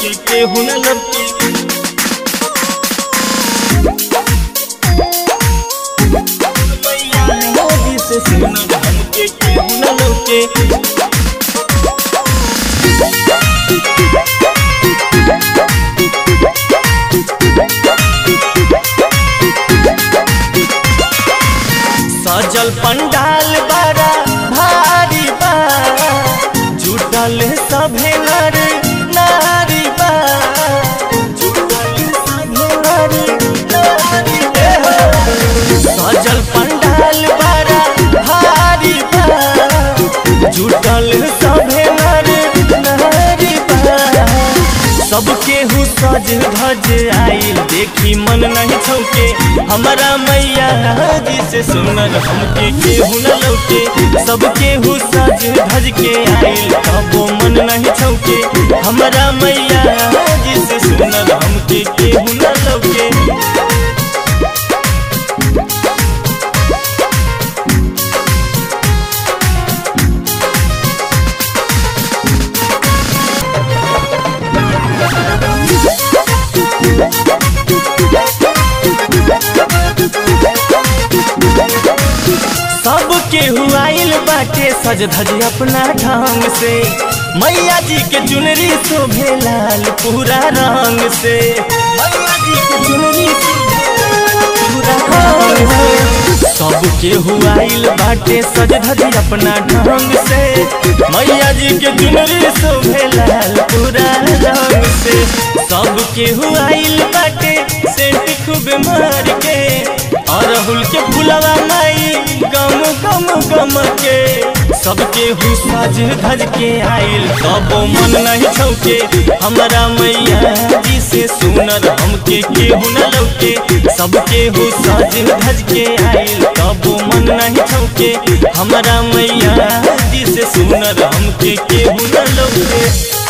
हमके केहू न लौके मैया जी से सुनर हमके केहू न लौके सजल पंडाल बड़ा भारी बा जुटल सभे नर नारी बा जुटल सभे नर नारी बा। सजल पंडाल बड़ा भारी बा जुटल सभे नर नारी बा सबके हु सज धज आइल देखी मन नहीं छौके हमारा मैया जी से सुनर हमके केहू न लौके सबके हु सज धज के आइल कबो मन नहीं छौके हमारा मैया जी से सुनर हमके केहू न लौके सबके हुआइल बाटे सज धज अपना ढंग से मैया जी के चुनरी शोभे लाल पूरा रंग से मैया जी के चुनरी शोभे लाल पूरा रंग से सबके हुआइल बाटे सज धज अपना ढंग से मैया जी के चुनरी शोभे लाल पूरा रंग से सबके हुआइल बाटे सेंट खूब मार के अरहुल के फुलवा माई गम गम गम के सबके हु सज धज के आइल कबो मन नहीं छौके हमारा मैया जी से सुनर हमके केहू न लौके सबके हु सज धज के आइल कबो मन नहीं छौके हमारा मैया जी से सुनर हमके केहू न लौके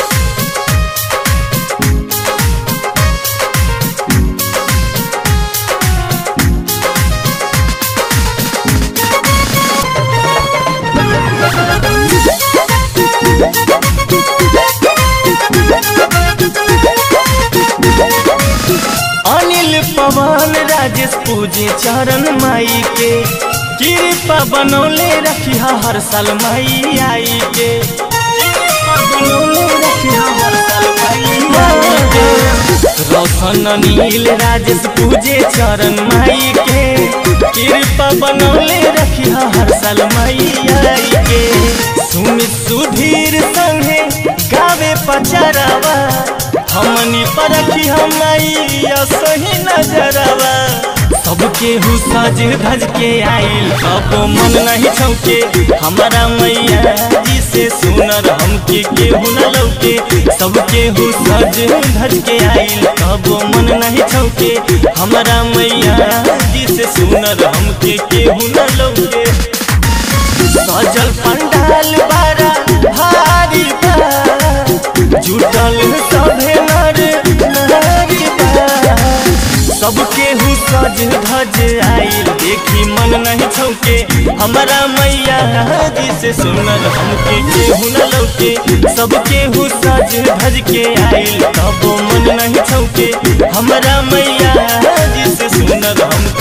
अनिल पवन राजेश पूजे चरण माई के कृपा बनौले रखिया हर साल माई आई के कृपा बनौले रखिया हर साल माई आई के रोशन नील राजेश पूजे चरण माई के कृपा बनौले रखिया हर साल माई आई के सुमित सुधीर संगे गावे पचरावा हमनी परखी हमैया सही नजरवा सबके हु सज धज के आइल कबो मन नहीं छौके हमारा मैया जी से सुनर हमके केहू न लौके सबके हु सज धज के आइल कबो मन नहीं छौके हमारा मैया जी से सुनर हमके केहू न लौके सजल पंडाल बारा भारी बा जुटल सभे नर नारी बा सबके हु सज धज आइल देखी मन नहीं छौके हमारा मैया जी से सुनर हमके केहू न लौके सबके हु सज धज के आइल कबो मन नहीं छौके हमारा मैया जी से सुनर हमके